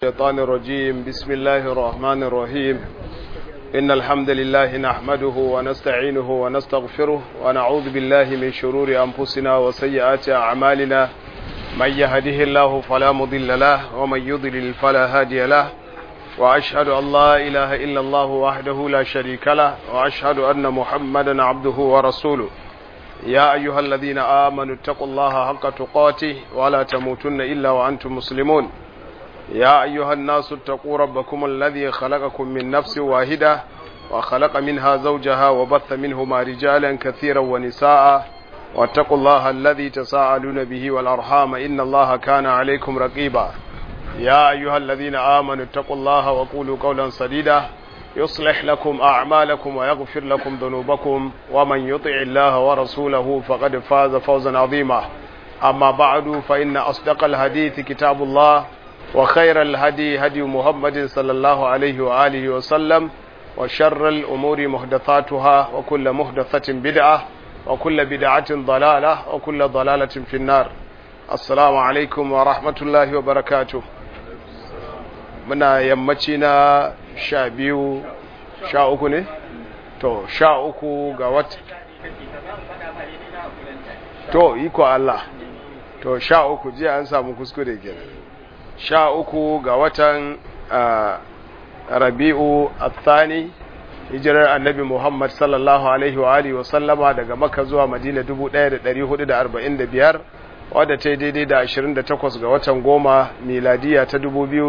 الشيطان الرجيم بسم الله الرحمن الرحيم إن الحمد لله نحمده ونستعينه ونستغفره ونعوذ بالله من شرور أنفسنا وسيئات أعمالنا من يهده الله فلا مضل له ومن يضلل فلا هادي له وأشهد أن لا إله إلا الله وحده لا شريك له وأشهد أن محمدا عبده ورسوله يا أيها الذين آمنوا اتقوا الله حق تقاته ولا تموتن إلا وأنتم مسلمون يا أيها الناس اتقوا ربكم الذي خلقكم من نفس واحدة وخلق منها زوجها وبث منهما رجالا كثيرا ونساء واتقوا الله الذي تساءلون به والأرحام إن الله كان عليكم رقيبا يا أيها الذين آمنوا اتقوا الله وقولوا قولا سديدا يصلح لكم أعمالكم ويغفر لكم ذنوبكم ومن يطع الله ورسوله فقد فاز فوزا عظيما أما بعد فإن أصدق الحديث كتاب الله وخير الهدي هدي محمد صلى الله عليه وآله وسلم وشر الأمور محدثاتها وكل محدثة بدعة وكل بدعة ضلالة وكل ضلالة في النار السلام عليكم ورحمة الله وبركاته muna yammaci na sha biyu sha uku ne? to sha uku ga wata to iko Allah to sha uku jiya an samu kuskure kenan sha uku ga watan rabi'u athani hijirar annabi Muhammad sallallahu alaihi wa alihi wa sallama daga Makka zuwa Madina 1445 wadda ta yi daidai da 28 ga watan goma miladiya ta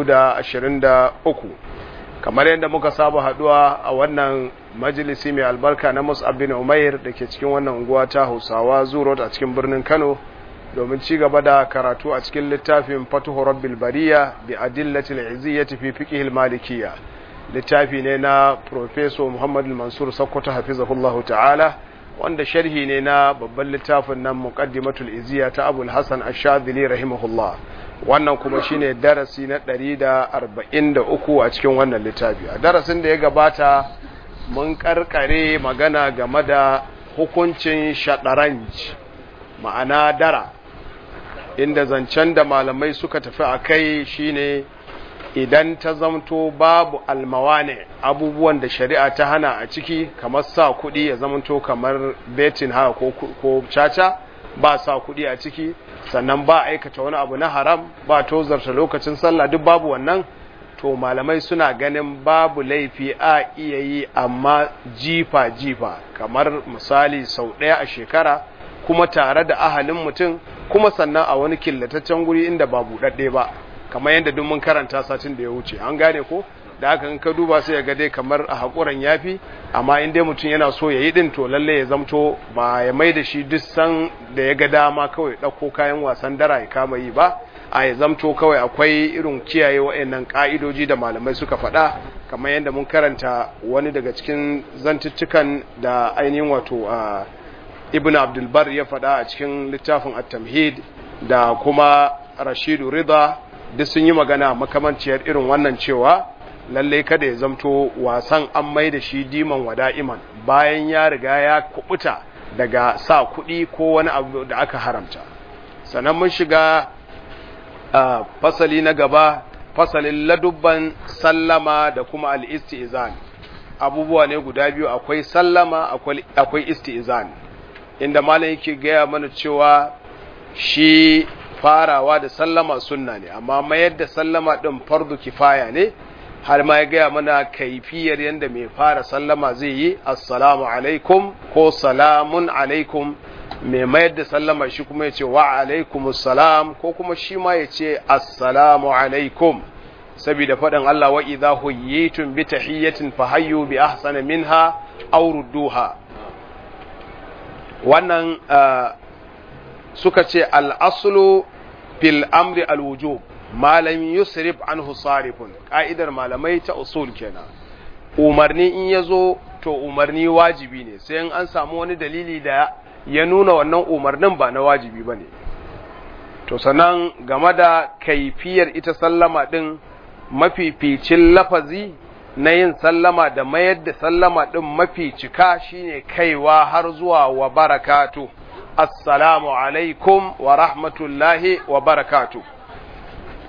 2023 kamar yadda muka saba haduwa a wannan majalisi mai albarka na Mus'ab bin Umair da ke cikin wannan unguwa ta Hausawa Zuro a cikin birnin Kano domin ci gaba da karatu a cikin littafin fatuhu rabbil bariya bi adillatil iziyyati fi fiqhil malikiyya littafi ne na professor Muhammad Mansur Sokoto hafizahullahu ta'ala wanda sharhi ne na babban littafin nan muqaddimatul iziyya ta Abul Hasan Ash-Shadhili rahimahullah wannan kuma shine darasi na 143 a cikin wannan littafi a darasin da ya gabata mun karkare magana game da hukuncin shadaranj ma'ana dara inda zancen da malamai suka tafi a kai shine idan ta zamto babu almawane abubuwan da shari'a ta hana a ciki kamar sa kuɗi ya zamanto kamar betin haka ko, ko caca ba sa kuɗi a ciki sannan ba aikata wani abu na haram ba tozarta lokacin sallah duk babu wannan to malamai suna ganin babu laifi a iya yi amma jifa-jifa kamar misali sau ɗaya a shekara kuma tare da ahalin mutum kuma sannan a wani killataccen guri inda ba buɗaɗɗe ba kamar yadda duk mun karanta satin da ya wuce an gane ko da haka in ka duba sai ya ga dai kamar a haƙuran yafi amma in dai mutum yana so ya yi ɗin to lalle ya zamto ba ya mai da shi duk san da ya ga dama kawai ɗauko kayan wasan dara ya kama yi ba a ya zamto kawai akwai irin kiyaye wa'annan ƙa'idoji da malamai suka faɗa kamar yadda mun karanta wani daga cikin zantuttukan da ainihin wato a ibn abdulbar ya faɗa a cikin littafin at-tamhid da kuma rashidu rida duk sun yi magana makamanciyar irin wannan cewa lalle kada ya zamto wasan an mai da shi diman wada'iman bayan ya riga ya kubuta daga sa kuɗi ko wani abu da aka haramta sannan mun shiga a fasali na gaba fasalin ladubban sallama da kuma al-istizan abubuwa ne guda biyu akwai sallama akwai istizan inda malam yake gaya mana cewa shi farawa da sallama sunna ne amma mayar da sallama din fardu kifaya ne har ma ya gaya mana kaifiyar yadda mai fara sallama zai yi assalamu alaikum ko salamun alaikum mai mayar da sallama shi kuma ya ce wa alaikum salam ko kuma shi ma ya ce assalamu alaikum saboda faɗin Allah wa idza huyyitum bi tahiyyatin fahayyu bi ahsana minha aw rudduha wannan suka ce al'asulu fil amri alwujub malam yusrif anhu sarifun ƙa'idar malamai ta usul kenan umarni in ya zo to umarni wajibi ne sai in an samu wani dalili da ya nuna wannan umarnin ba na wajibi ba ne to sannan game da kaifiyar ita sallama ɗin mafificin lafazi na yin sallama da mayar da sallama ɗin mafi cika shine kaiwa har zuwa wa barakatu assalamu alaikum wa rahmatullahi wa barakatu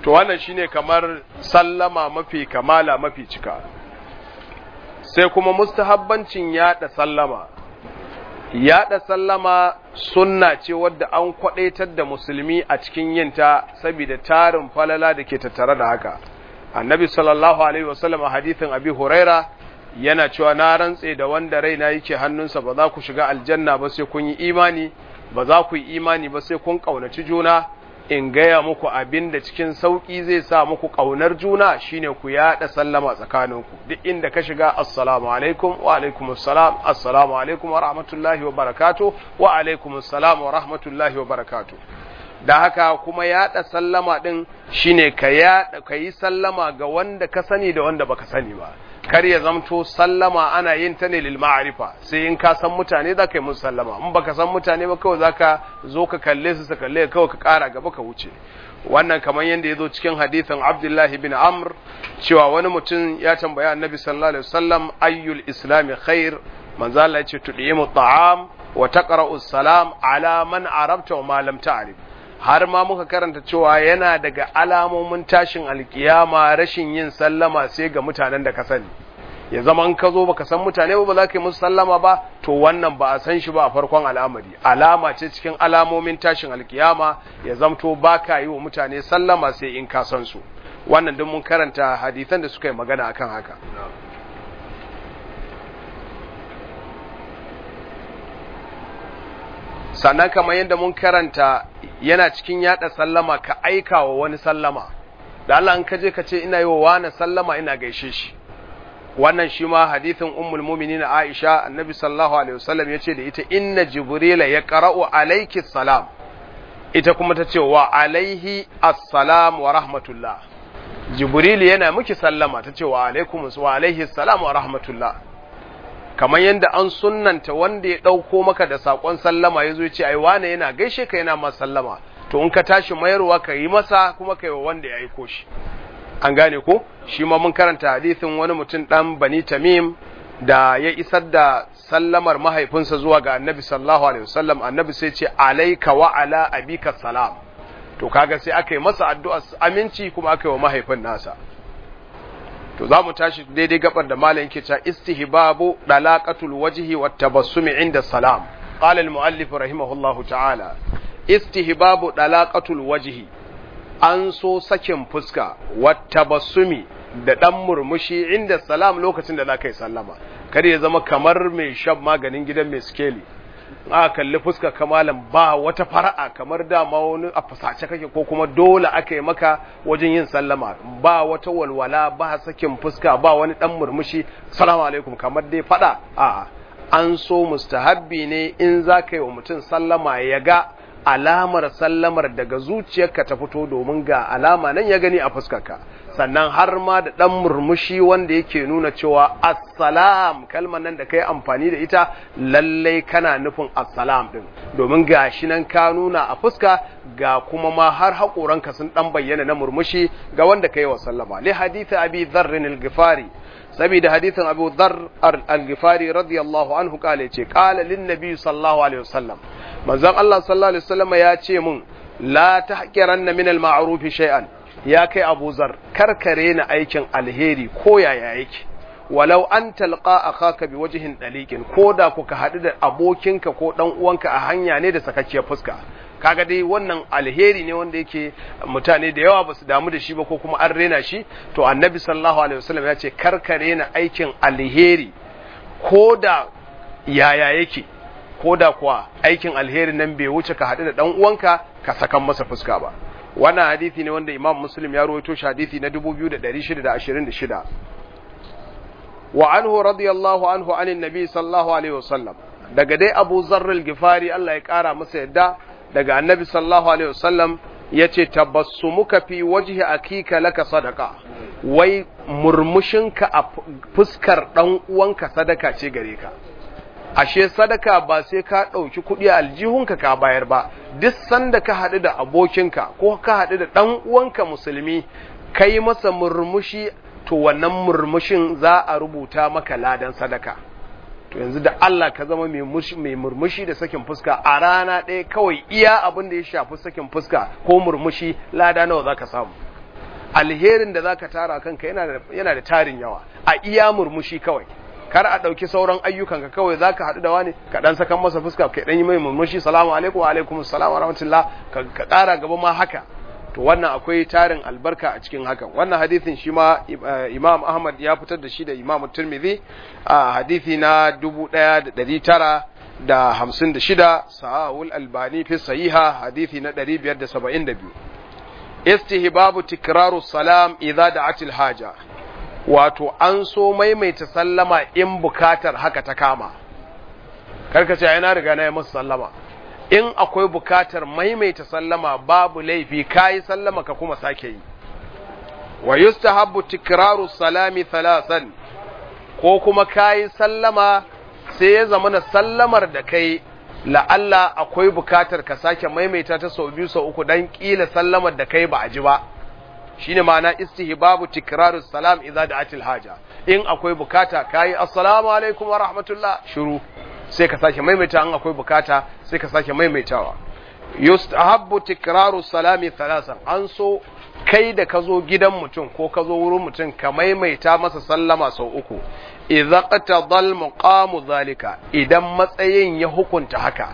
to wannan shine kamar sallama mafi kamala mafi cika sai kuma mustahabbancin yada sallama yada sallama sunna ce wadda an kwadaitar da musulmi a cikin yinta saboda tarin falala da ke tattare da haka annabi sallallahu alaihi wasallam a hadithin abi huraira yana cewa na rantse da wanda raina yake hannunsa ba za ku shiga aljanna ba sai kun yi imani ba za ku yi imani ba sai kun kaunaci juna in gaya muku abin da cikin sauƙi zai sa muku ƙaunar juna shine ku yaɗa sallama tsakaninku duk inda ka shiga assalamu alaikum wa alaikum assalam assalamu alaikum wa rahmatullahi wa barakatu wa alaikum assalam wa rahmatullahi wa barakatu da haka kuma yaɗa sallama ɗin shine ka yaɗa ka yi sallama ga wanda ka sani da wanda baka sani ba kar ya zamto sallama ana yin ta ne lil ma'arifa sai in ka san mutane za ka yi musu sallama in baka san mutane ba kawai za ka zo ka kalle su su kalle kawai ka kara gaba ka wuce wannan kamar yadda ya zo cikin hadithin abdullahi bin amr cewa wani mutum ya tambaya annabi sallallahu alaihi wasallam ayyul islami khair manzo Allah ya ce tudimu ta'am wa taqra'u salam ala man arabta wa ma lam ta'rif har ma muka karanta cewa yana daga alamomin tashin alkiyama rashin yin sallama sai ga mutanen da ka sani ya zama in ka zo baka san mutane ba za ka yi musu sallama ba to wannan ba a san shi ba a farkon al'amari alama ce cikin alamomin tashin alkiyama ya zamto ba ka yi wa mutane sallama sai in ka san su wannan duk mun karanta hadisan da suka yi magana akan haka sannan kamar yadda mun karanta yana cikin yada sallama ka aika wa wani sallama da Allah in ka je ka ce ina yi wa wani sallama ina gaishe shi wannan shi ma hadithin ummul mu'minin Aisha annabi sallallahu alaihi wasallam yace da ita inna jibrila yaqra'u alayki salam ita kuma ta ce wa alaihi assalam wa rahmatullah jibril yana miki sallama ta ce wa alaikum wa alaihi assalam wa rahmatullah kamar yadda an sunnanta wanda ya ɗauko maka da saƙon sallama ya zo ya ce ai wane yana gaishe ka yana masa sallama to in ka tashi mayarwa ka yi masa kuma ka yi wa wanda ya aiko shi an gane ko shi ma mun karanta hadisin wani mutum ɗan bani tamim da ya isar da sallamar mahaifinsa zuwa ga annabi sallallahu alaihi wasallam annabi sai ce alaika wa ala abika salam to kaga sai aka yi masa addu'a aminci kuma aka yi wa mahaifin nasa to za mu tashi daidai gabar da malam yake cewa istihbabu dalaqatul wajhi wat tabassumi inda salam qala al muallif rahimahullahu ta'ala istihbabu dalaqatul wajhi an so sakin fuska wat tabassumi da dan murmushi inda salam lokacin da zaka yi sallama kada ya zama kamar mai shan maganin gidan mai skeli a kalli fuska kamalan ba wata fara'a kamar dama wani a fasace kake ko kuma dole aka yi maka wajen yin sallama ba wata walwala ba sakin fuska ba wani dan murmushi salamu alaikum kamar dai fada a an so mustahabbi ne in za ka yi wa mutum sallama ya ga alamar sallamar daga zuciyarka ta fito domin ga alama nan ya gani a fuskarka sannan har ma da ɗan murmushi wanda yake nuna cewa assalam kalmar nan da kai amfani da ita lallai kana nufin assalam ɗin domin ga shi nan ka nuna a fuska ga kuma ma har haƙoranka sun ɗan bayyana na murmushi ga wanda ka yi wa sallama li haditha abi dharrin al-ghifari saboda hadithin abu dhar al-ghifari radiyallahu anhu kale ce qala lin nabi sallallahu alaihi wasallam manzon Allah sallallahu alaihi wasallam ya ce mun la tahqiranna min al-ma'ruf shay'an ya kai Abu Zar karkare na aikin alheri ko yaya yake walau an talqa akhaka bi wajhin daliqin ko da kuka hadu da abokinka ko dan uwanka a hanya ne da sakakkiyar fuska kaga dai wannan alheri ne wanda yake mutane da yawa basu damu da shi ba ko kuma an rena shi to annabi sallallahu alaihi wasallam ya ce karkare na aikin alheri ko da yaya yake ko da kuwa aikin alheri nan bai wuce ka haɗu da ɗan uwanka ka sakan masa fuska ba wannan hadisi ne wanda imam muslim ya rawaito shi hadisi na 2626 wa anhu radiyallahu anhu anin nabi sallallahu alaihi wasallam daga dai abu zarrul gifari Allah ya kara masa yadda daga annabi sallallahu alaihi wasallam ya ce tabassumuka fi wajhi akika laka sadaka wai murmushinka a fuskar ɗan uwanka sadaka ce gare ka ashe sadaka ba sai ka ɗauki kuɗi a aljihunka ka bayar ba duk sanda ka haɗu da abokinka ko ka haɗu da ɗan uwanka musulmi ka yi masa murmushi to wannan murmushin za a rubuta maka ladan sadaka to yanzu da Allah ka zama mai murmushi da sakin fuska a rana ɗaya kawai iya abin da ya shafi sakin fuska ko murmushi lada nawa za ka samu alherin da zaka tara kanka yana da yana da tarin yawa a iya murmushi kawai kar a ɗauki sauran ayyukan ka kawai zaka haɗu da wani ka dan sakan masa fuska ka dan yi mai murmushi salamu alaikum wa alaikum assalam wa rahmatullah ka ƙara gaba ma haka to wannan akwai tarin albarka a cikin hakan wannan hadisin shi ma imam ahmad ya fitar da shi da imam tirmidhi a hadisi na 1900 da hamsin da shida sahahul albani fi sahiha hadisi na ɗari biyar da saba'in da biyu istihbabu tikraru salam idza da'atil haja wato an so maimaita sallama in bukatar haka ta kama karka ce na riga na yi masa sallama in akwai bukatar maimaita sallama babu laifi kayi sallama ka kuma sake yi wa yustahabbu tikraru salami thalathan ko kuma kayi sallama sai ya zama na sallamar da kai la'alla akwai bukatar ka sake maimaita ta sau biyu sau uku don ƙila sallamar da kai ba a ji ba shine ma'ana istihbabu tikraru salam idza da'atil haja in akwai bukata kayi assalamu alaikum wa rahmatullah shiru sai ka sake maimaita in akwai bukata sai ka sake maimaitawa yustahabbu tikraru salami thalasan an so kai da ka zo gidan mutum ko ka zo wurin mutum ka maimaita masa sallama sau uku idza qatadal muqamu zalika idan matsayin ya hukunta haka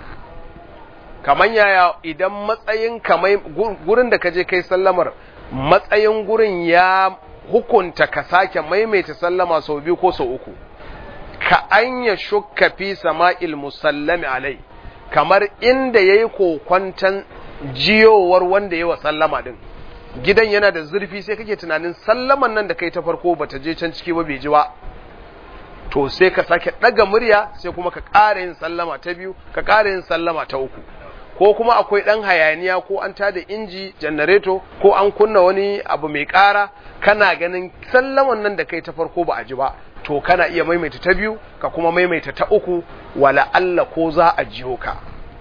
kaman yaya idan matsayin kamai gurin da kaje kai sallamar matsayin gurin ya hukunta ka sake maimaita sallama sau biyu ko sau uku ka anya shukka fi sama'il musallami alai kamar inda yayi kokwantan jiyowar wanda yayi wa sallama din gidan yana da zurfi sai kake tunanin sallaman nan da kai ta farko bata je can ciki ba bai ji ba to sai ka sake ɗaga murya sai kuma ka ƙara yin sallama ta biyu ka ƙara yin sallama ta uku ko kuma akwai ɗan hayaniya ko an tada inji janareto ko an kunna wani abu mai ƙara kana ganin sallaman nan da kai ta farko ba a ji ba to kana iya maimaita ta biyu ka kuma maimaita ta uku wala Allah ko za a jiyo ka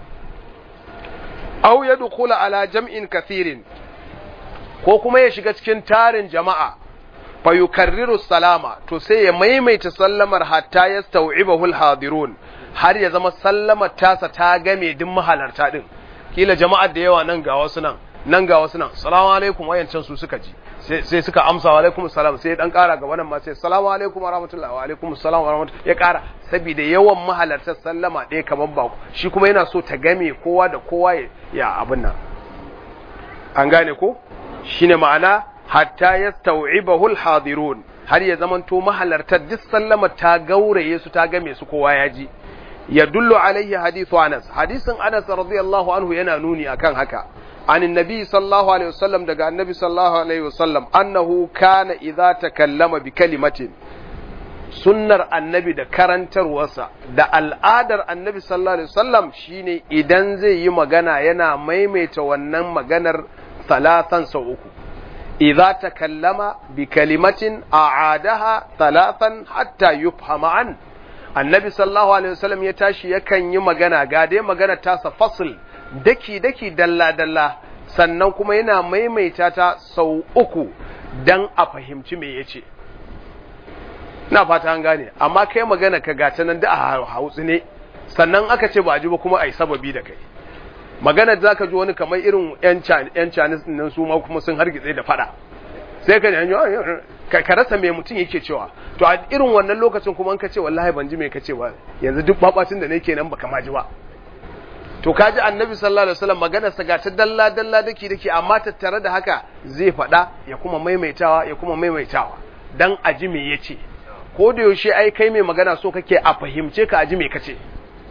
aw yadkhula ala jam'in kathirin ko kuma ya shiga cikin tarin jama'a fa yukarriru salama to sai ya maimaita sallamar hatta yastau'ibahu alhadirun har ya zama sallamar tasa ta game duk mahalarta din kila jama'ar da yawa nan ga wasu nan nan ga wasu nan salamu alaikum wayancan su suka ji sai suka amsa wa alaikum salam sai dan kara gaba nan ma sai salamu alaikum wa rahmatullahi wa alaikum salam wa rahmatullahi ya kara saboda yawan mahalartar sallama ɗaya kamar ba shi kuma yana so ta game kowa da kowa ya abin nan an gane ko shine ma'ana hatta yastau'ibahu al-hadirun har ya zamanto mahalartar duk sallama ta gauraye su ta game su kowa ya ji ya dullu alaihi hadithu Anas hadisin Anas radiyallahu anhu yana nuni akan haka عن النبي صلى الله عليه وسلم دغا النبي صلى الله عليه وسلم انه كان اذا تكلم بكلمه sunnar annabi da karantarwarsa da al'adar annabi sallallahu alaihi wasallam shine idan zai yi magana yana maimaita wannan maganar talatan sau uku idza takallama bi kalimatin a'adaha talatan hatta yufhama an annabi sallallahu alaihi wasallam ya tashi yakan yi magana ga dai magana tasa fasl daki daki dalla dalla sannan kuma yana maimaita ta sau uku dan a fahimci me yace na fata an gane amma kai magana ka gata nan da a hautsi ne sannan aka ce ba ji ba kuma ai sababi da kai magana da zaka ji wani kamar irin yan yan Chinese nan su ma kuma sun hargitse da fada sai ka ne ka rasa me mutum yake cewa to a irin wannan lokacin kuma an ka ce wallahi ban ji me ka ce ba yanzu duk babacin da nake nan baka ma ji ba to kaji annabi sallallahu alaihi wasallam maganar sa gata dalla dalla dake dake amma tattare da haka zai fada ya kuma maimaitawa ya kuma maimaitawa dan aji me yace ko da yaushe ai kai mai magana so kake a fahimce ka aji me kace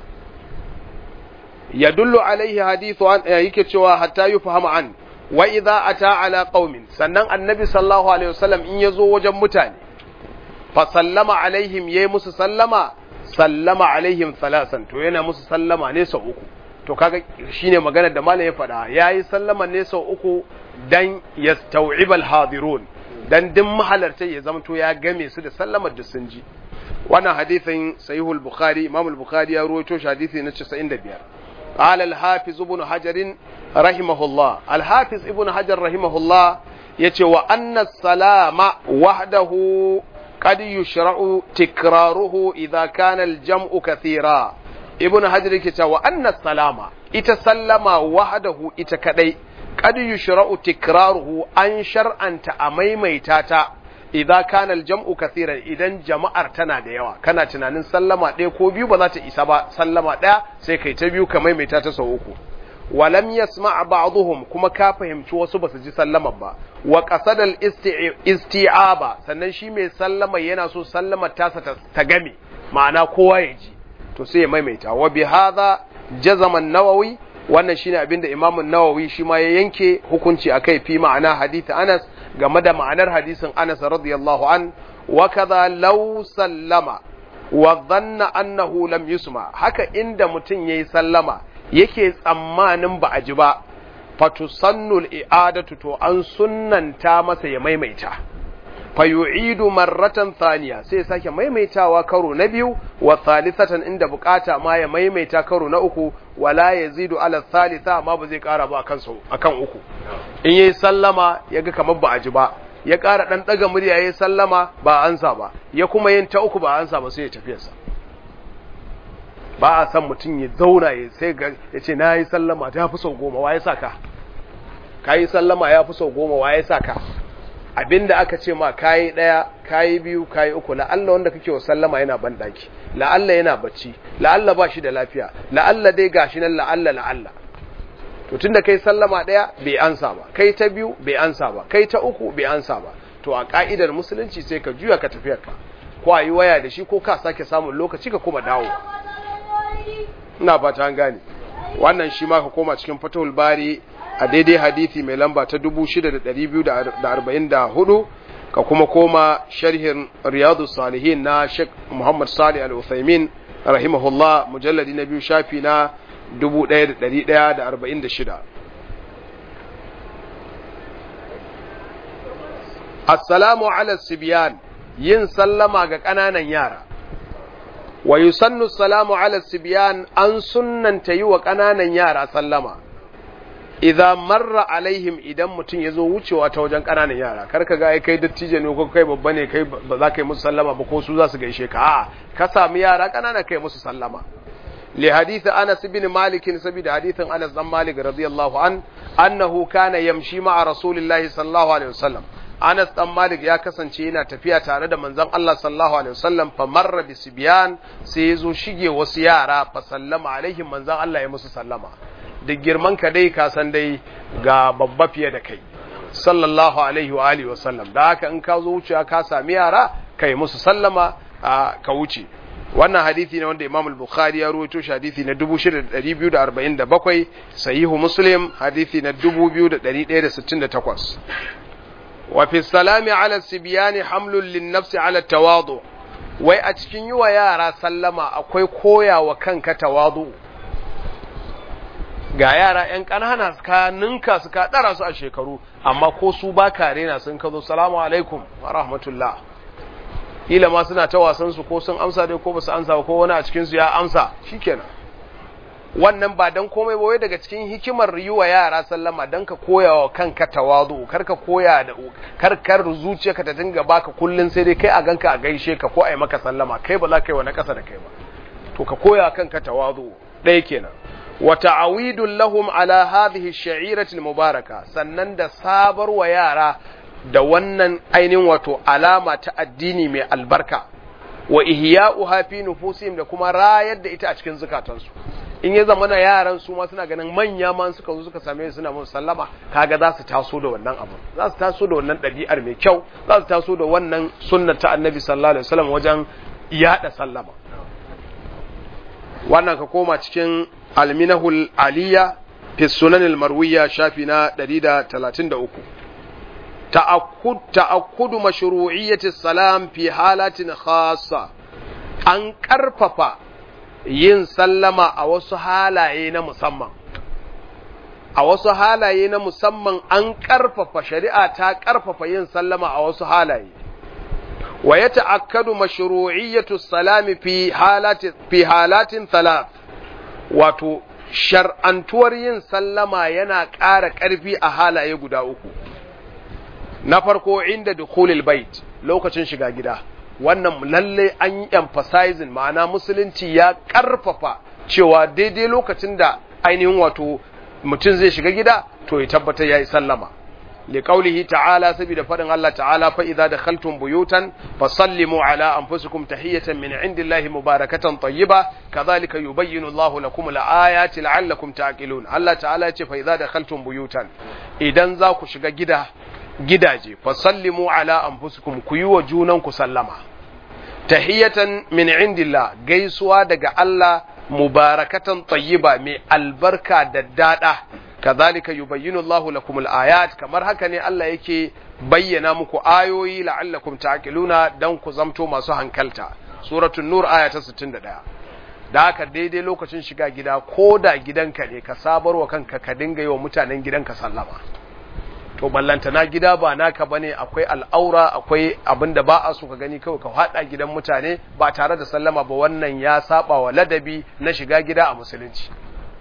yadullu alaihi hadithu an yake cewa hatta yufhama an wa idza ata ala qaumin sannan annabi sallallahu alaihi wasallam in yazo wajen mutane fa sallama alaihim yayi musu sallama sallama alaihim thalasan to yana musu sallama ne sau uku to kaga shine maganar da malam ya faɗa yayi sallama ne sau uku dan yastau'ib al-hadirun dan din mahalarta ya zamto ya game su da sallamar da sun ji wannan hadisin sahihul bukhari imam al-bukhari ya ruwaito shi hadisi na 95 قال الحافظ ابن حجر رحمه الله الحافظ ابن حجر رحمه الله يتي وأن السلام وحده قد يشرع تكراره إذا كان الجمع كثيرا ابن حجر يتي وأن السلام إتسلم وحده إتكدي qad yushra'u tikraruhu an shar'anta a maimaita ta idza kana al-jam'u kathiran idan jama'ar tana da yawa kana tunanin sallama ɗaya ko biyu ba za ta isa ba sallama ɗaya sai kai ta biyu ka maimaita ta sau uku walam yasma' ba'dhum kuma ka fahimci wasu basu ji sallama ba wa qasada al-isti'aba sannan shi mai sallama yana so sallamar tasa ta game ma'ana kowa ya ji to sai ya maimaita wa bi hadha jazama an-nawawi wannan shine abinda Imam an-Nawawi shi ma ya yanke hukunci akai fi ma'ana hadith Anas game da ma'anar hadisin Anas radiyallahu an wa kadha law sallama wa dhanna annahu lam yusma haka inda mutum yayi sallama yake tsammanin ba a ji ba fatusannul i'adatu to an sunnanta masa ya maimaita fayu'idu marratan thaniya sai sake maimaitawa karo na biyu wa thalithatan inda bukata ma ya maimaita karo na uku wala yazidu ala thalitha ma ba zai kara ba akan sau akan uku in yayi sallama yaga kamar ba a ji ba ya kara dan daga murya yayi sallama ba ansa ba ya kuma yin ta uku ba ansa ba sai ya tafi sa ba a san mutum ya zauna ya sai ga ya ce na yi sallama ta fi sau goma wa ya saka ka yi sallama ya fi sau goma wa ya saka abinda aka ce ma kayi ɗaya kayi biyu kayi uku la'alla wanda kake wa sallama yana banɗaki la'alla yana bacci la'alla ba shi da lafiya la'alla dai gashi nan la'alla la'alla to tunda kai sallama ɗaya bai ansa ba kai ta biyu bai ansa ba kai ta uku bai ansa ba to a ka'idar musulunci sai ka juya ka tafiyar ka ko a yi waya da shi ko ka sake samun lokaci ka kuma dawo ina fata an gane wannan shi ma ka koma cikin fatahul bari a daidai hadithi mai lamba ta 6244 ka kuma koma sharhin riyadu salihin na Sheikh Muhammad Salih Al-Uthaymin rahimahullah mujalladi na biyu shafi na 1146 Assalamu ala sibyan yin sallama ga ƙananan yara wa yusannu salamu ala sibyan an sunnanta yi wa ƙananan yara sallama idza marra alaihim idan mutum ya zo wucewa ta wajen ƙananan yara kar ka ga kai dattijo ne ko kai babba ne kai ba za ka yi musu sallama ba ko su za su gaishe ka a'a ka sami yara ƙanana kai musu sallama li hadith Anas ibn Malik saboda hadithin Anas dan Malik radiyallahu an annahu kana yamshi ma'a rasulillahi sallallahu alaihi wasallam Anas dan Malik ya kasance yana tafiya tare da manzon Allah sallallahu alaihi wasallam fa marra bi sibyan sai ya zo shige wasu yara fa sallama alaihim manzon Allah ya musu sallama da girman ka dai ka san dai ga babba fiye da kai sallallahu alaihi wa alihi wasallam da haka in ka zo wucewa ka sami yara kai musu sallama ka wuce wannan hadisi ne wanda Imam al-Bukhari ya rawaito shi hadisi na 6247 sahihu Muslim hadisi na 2168 وفي السلام على السبيان حمل للنفس على التواضع wai a cikin yi wa yara sallama akwai koya wa kanka tawadu ga yara ‘yan ƙanana ka ninka su ka ɗara su a shekaru amma ko su ba ka rena sun ka zo salamu alaikum wa rahmatullah ila ma suna ta wasan su ko sun amsa dai ko ba su amsa ba ko wani a cikinsu ya amsa shikenan wannan ba dan komai ba wai daga cikin hikimar yi wa yara sallama dan ka koya wa kanka tawadu kar ka koya da kar kar zuciyarka ta dinga baka kullun sai dai kai a ganka a gaishe ka ko a yi maka sallama kai ba za ka yi wa na ƙasa da kai ba to ka koya kanka tawadu ɗaya kenan wa ta'awidun lahum ala hadhihi ash-sha'irati al-mubaraka sannan da sabar wa yara da wannan ainihin wato alama ta addini mai albarka wa ihya'uha fi nufusihim da kuma rayar da ita a cikin zukatansu in ya zama na yaran su ma suna ganin manya ma suka zo suka same suna mun sallama kaga za su taso da wannan abu za su taso da wannan ɗabi'ar mai kyau za su taso da wannan sunna ta annabi sallallahu alaihi wasallam wajen yada sallama wannan ka koma cikin alminahul aliya fi sunanil marwiya shafi na 133 ta'akkud ta'akkudu mashru'iyyati salam fi halatin khassa an karfafa yin sallama a wasu halaye na musamman a wasu halaye na musamman an karfafa shari'a ta karfafa yin sallama a wasu halaye wa ya ta'akkadu mashru'iyyatu salami fi halati fi halatin thalath wato shar'antuwar yin sallama yana ƙara ƙarfi a halaye guda uku na farko inda dukhulil bait lokacin shiga gida wannan lalle an yi emphasizing ma'ana musulunci ya karfafa cewa daidai lokacin da ainihin wato mutum zai shiga gida to ya tabbatar yayi sallama لقوله تعالى سبيل فرن الله تعالى فإذا دخلتم بيوتا فسلموا على أنفسكم تحية من عند الله مباركة طيبة كذلك يبين الله لكم الآيات لعلكم تعقلون الله تعالى فإذا دخلتم بيوتا إذا ذاك شغا جدا gidaje fasallimu ala anfusikum ku yi wa junanku sallama tahiyatan min indillah gaisuwa daga Allah mubarakatan tayyiba mai albarka da dada kazalika yubayyinu Allahu lakum al-ayat kamar haka ne Allah yake bayyana muku ayoyi la'allakum ta'qiluna dan ku zamto masu hankalta suratul nur aya ta 61 da haka daidai lokacin shiga gida ko da gidanka ne ka sabarwa kanka ka dinga yi wa mutanen gidanka sallama to ballanta na gida ba naka bane akwai al'aura akwai abin da ba a so ka gani kawai ka hada gidan mutane ba tare da sallama ba wannan ya saba wa ladabi na shiga gida a musulunci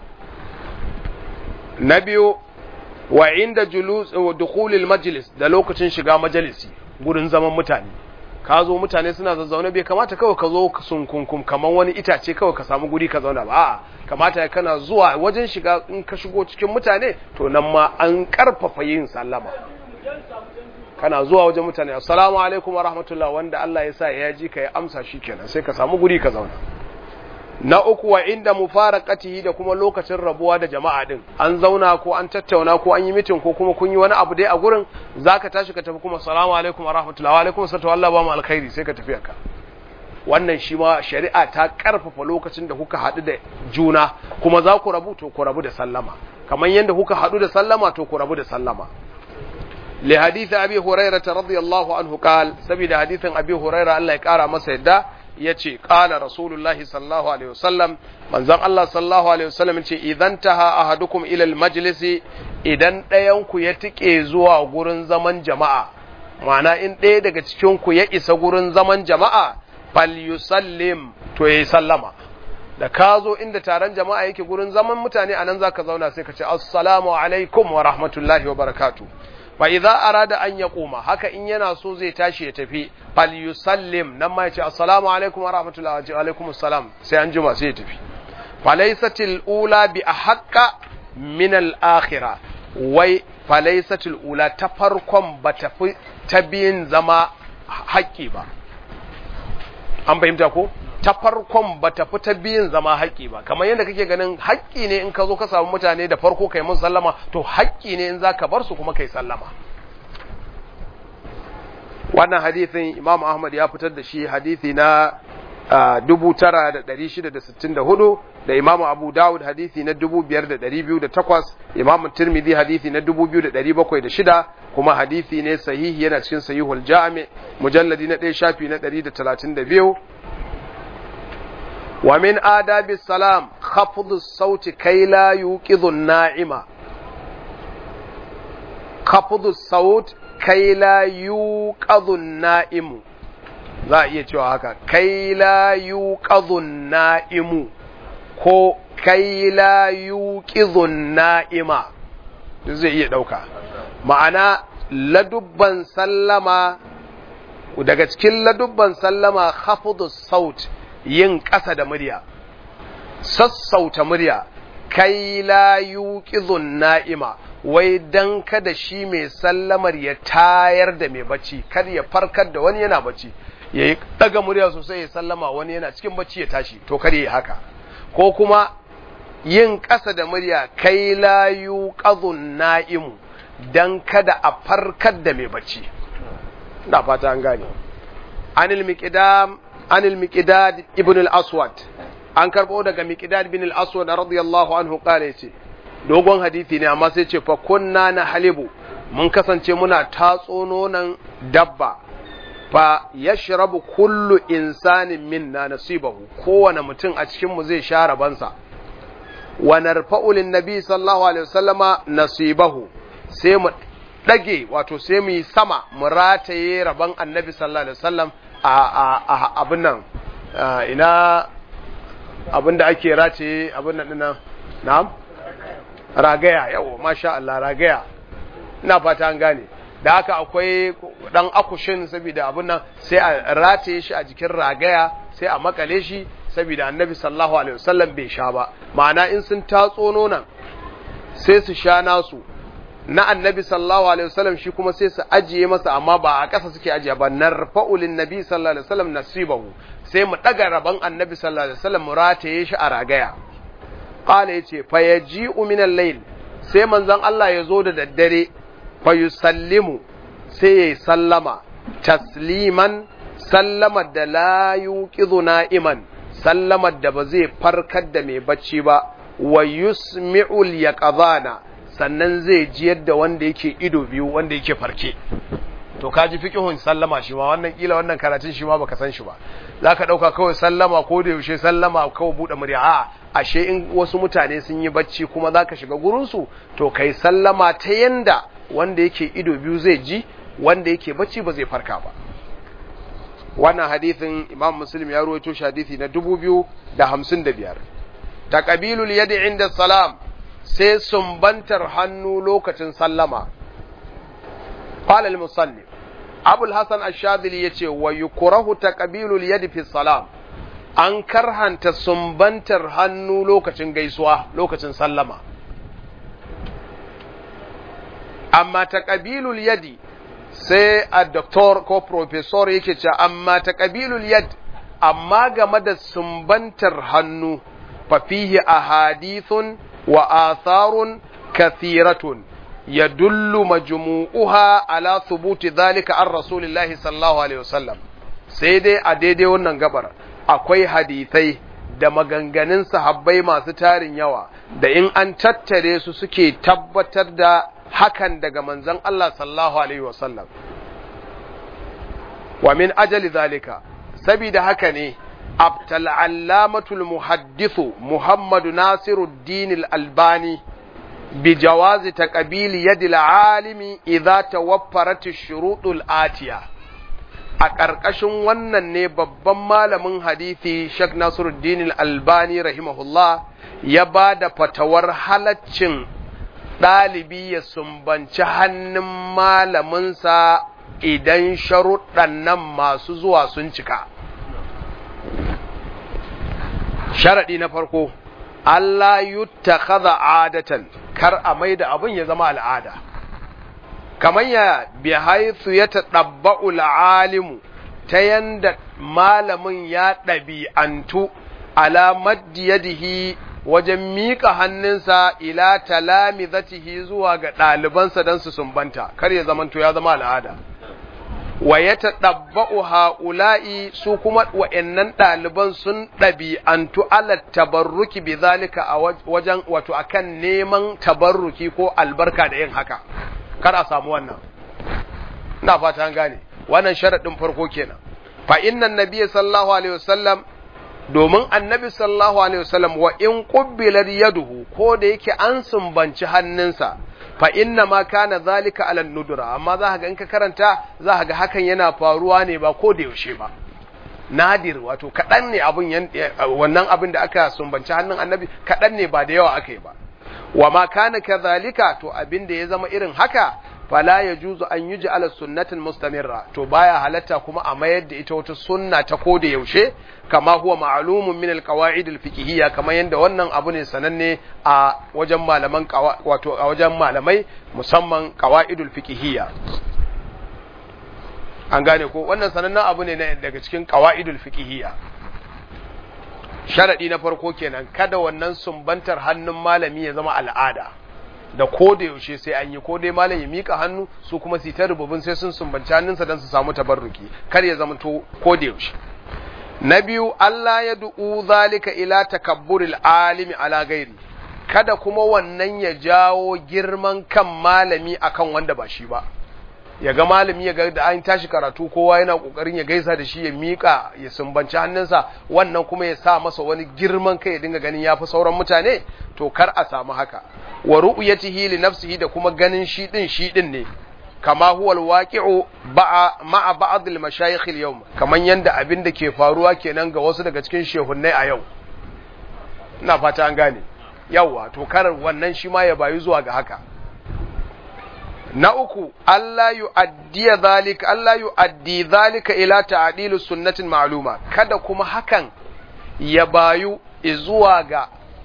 na biyu wa inda julus wa dukhulil majlis da lokacin shiga majalisi gurin zaman mutane ka zo mutane suna zazzaune bai kamata kawai ka zo sunkunkum kaman wani itace kawai ka samu guri ka zauna ba a'a kamata ya kana zuwa wajen shiga in ka shigo cikin mutane to nan ma an karfafa yin sallama kana zuwa wajen mutane assalamu alaikum wa rahmatullah wanda Allah ya sa ya ji ka ya amsa shikenan sai ka samu guri ka zauna na uku wa inda mufaraqatihi da kuma lokacin rabuwa da jama'a din an zauna ko an tattauna ko an yi mitin ko kuma kun yi wani abu dai a gurin zaka tashi ka tafi kuma assalamu alaikum wa rahmatullahi wa alaikum assalam Allah ba mu alkhairi sai ka tafi ka wannan shi ma shari'a ta karfafa lokacin da kuka haɗu da juna kuma za ku rabu to ku rabu da sallama kamar yadda kuka haɗu da sallama to ku rabu da sallama li hadith abi hurairah radiyallahu anhu qal saboda hadithin abi hurairah Allah ya kara masa yadda ya ce ƙala rasulullahi sallallahu alaihi wasallam manzon Allah sallallahu alaihi wasallam ce idan taha ahadukum ila almajlisi idan ɗayan ku ya tike zuwa gurin zaman jama'a ma'ana in ɗaya daga cikin ku ya isa gurin zaman jama'a falyusallim to yayi sallama da ka zo inda taron jama'a yake gurin zaman mutane anan zaka zauna sai ka ce assalamu alaikum wa rahmatullahi wa barakatuh fa idza arada an yaquma haka in yana so zai tashi ya tafi fal yusallim nan ma yace assalamu alaikum wa rahmatullahi wa alaikum assalam sai an jima sai ya tafi falaysatil ula bi ahqqa min al akhirah wai falaysatil ula ta farkon ba tafi ta biyin zama haƙƙi ba an fahimta ko ta farkon ba ta fi ta biyun zama haƙƙi ba kamar yadda kake ganin haƙƙi ne in ka zo ka samu mutane da farko kai mun sallama to haƙƙi ne in za ka bar su kuma kai sallama wannan hadithin imam ahmad ya fitar da shi hadithi na dubu tara da ɗari shida da sittin da hudu da imam abu dawud hadithi na dubu biyar da ɗari biyu da takwas imam tirmidhi hadithi na dubu biyu da ɗari bakwai da shida kuma hadithi ne sahihi yana cikin sahihul jami mujalladi na ɗaya shafi na ɗari da talatin da biyu ومن آداب السلام خفض الصوت كي لا يوقظ النائم خفض الصوت كي لا يوقظ النائم za a iya cewa haka kai la yuqadhun na'imu ko kai la yuqidhun na'ima zai iya dauka ma'ana ladubban sallama daga cikin ladubban sallama khafdus saut yin ƙasa da murya, sassauta murya, kai la yuqizun na'ima, wai dan kada shi mai sallamar ya tayar da mai bacci, kada ya farkar da wani yana bacci, ya yi ɗaga murya sosai ya sallama wani yana cikin bacci ya tashi, to kada ya haka. Ko kuma yin ƙasa da murya, kai la yuqizun na'imu, dan kada a farkar da mai bacci. Ina fata an gane. Anil miqdam عن المقداد ابن الأسود an karɓo daga miqdad bin al-aswad radiyallahu anhu qala yace dogon hadisi ne amma sai ce fa kunna na halibu mun kasance muna tatso nonon dabba fa yashrabu kullu insanin minna nasibahu kowane mutum a cikin mu zai sha rabansa wa narfa'u lin nabi sallallahu alaihi wasallama nasibahu sai mu dage wato sai mu yi sama mu rataye rabon annabi sallallahu alaihi wasallam a abin nan ina abin da ake race abin nan dinan na'am ragaya yawo masha Allah ragaya ina fata an gane da haka akwai dan akushin saboda abin nan sai a rataye shi a jikin ragaya sai a makale shi saboda annabi sallallahu alaihi wasallam bai sha ba ma'ana in sun tatso nonon sai su sha nasu na annabi sallallahu alaihi wasallam shi kuma sai su ajiye masa amma ba a ƙasa suke ajiye ba narfa'u lin nabi sallallahu alaihi wasallam nasibahu sai mu daga rabon annabi sallallahu alaihi wasallam mu rataye shi a ragaya qala yace fa yaji'u min al-layl sai manzon Allah ya zo da daddare fa yusallimu sai yayi sallama tasliman sallamar da la yuqidhu na'iman sallamar da ba zai farkar da mai bacci ba wa yusmi'ul yaqadana sannan zai ji yadda wanda yake ido biyu wanda yake farke to ka ji fiqhun sallama shi ma wannan kila wannan karatun shi ma baka san shi ba zaka dauka kawai sallama ko da yaushe sallama kawai bude murya a ashe in wasu mutane sun yi bacci kuma zaka shiga gurin su to kai sallama ta yanda wanda yake ido biyu zai ji wanda yake bacci ba zai farka ba wannan hadithin imam muslim ya ruwaito shi hadithi na 2055 taqabilul yadi inda salam sai sumbantar hannu lokacin sallama qala al-musalli abu al-hasan ash-shadhili yace wa yukrahu taqabilul yadi fi salam an karhanta sumbantar hannu lokacin gaisuwa lokacin sallama amma taqabilul yadi sai a doktor ko professor yake cewa amma ta ƙabilul yad amma game da sumbantar hannu fafihi a hadithun wa atharun kathiratun ya dullu majmu'uha ala thubuti zalika an rasulillahi sallallahu alaihi wasallam sai dai a daidai wannan gabar akwai hadithai da maganganun sahabbai masu tarin yawa da in an tattare su suke tabbatar da hakan daga manzon Allah sallallahu alaihi wasallam wa min ajali zalika sabida haka ne abtal allamatul muhaddithu muhammadu nasiruddin al-albani bi jawazi taqbil yadil alimi idza tawaffarat ash-shurutul atiya a ƙarƙashin wannan ne babban malamin hadisi Sheikh Nasiruddin al-Albani rahimahullah ya ba da fatawar halaccin ɗalibi ya sumbanci hannun malaminsa idan sharuɗan nan masu zuwa sun cika. Sharaɗi na farko, Allah yutta kaza adatan, kar a mai da abin ya zama al'ada. Kamar ya bi haithu ya taɗabba'u alimu ta yanda malamin ya ɗabi'antu ala maddi yadihi wajen miƙa hannunsa ila talami zatihi zuwa ga ɗalibansa don su sumbanta, kar ya zamanto ya zama al'ada. Wa ya taɗabba'u ha'ula'i su kuma wa'yannan ɗaliban sun ɗabi'antu ala tabarruki bi zalika a wajen wato akan neman tabarruki ko albarka da yin haka, kar a samu wannan. Ina fata an gane, wannan sharaɗin farko kenan. Fa innan nabiyyi sallallahu alaihi wasallam domin annabi sallallahu alaihi wasallam wa in qubbilat yaduhu ko da yake an sumbanci hannunsa fa inna ma kana zalika ala nudura amma za ga in ka karanta za ga hakan yana faruwa ne ba ko da yaushe ba nadir wato kadan ne abun wannan abin da aka sumbanci hannun annabi kadan ne ba da yawa aka yi ba wa ma kana kadhalika to abin da ya zama irin haka fala ya juzu an yi ji ala sunnatin mustamirra to baya halatta kuma a mayar da ita wata sunna ta ko da yaushe kama huwa ma'lumun min alqawaid alfiqhiyya kamar yanda wannan abu ne sananne a wajen malaman wato a wajen malamai musamman qawaidul fiqhiyya an gane ko wannan sanannen abu ne daga cikin qawaidul fiqhiyya sharadi na farko kenan kada wannan sumbantar hannun malami ya zama al'ada da ko da yaushe sai an yi ko dai malam ya mika hannu su kuma su ta rububin sai sun sumbanci hannunsa don su samu tabarruki kar ya zama to ko da yaushe na biyu Allah ya du'u zalika ila takabburil alimi ala gairi kada kuma wannan ya jawo girman kan malami akan wanda ba shi ba ya ga malami ya ga da an tashi karatu kowa yana kokarin ya gaisa da shi ya mika ya sumbanci hannunsa wannan kuma ya sa masa wani girman kai ya dinga ganin yafi sauran mutane to kar a samu haka wa ru'yatihi li nafsihi da kuma ganin shi din shi din ne kama huwa alwaqi'u ma'a ba'd al-mashayikh al-yawm kaman yanda abin da ke faruwa kenan ga wasu daga cikin shehunnai a yau ina fata an gane yawa to kar wannan shi ma ya bayu zuwa ga haka na uku Allah yu'addi zalika Allah yu'addi zalika ila ta'dilu sunnatin ma'luma kada kuma hakan ya bayu zuwa ga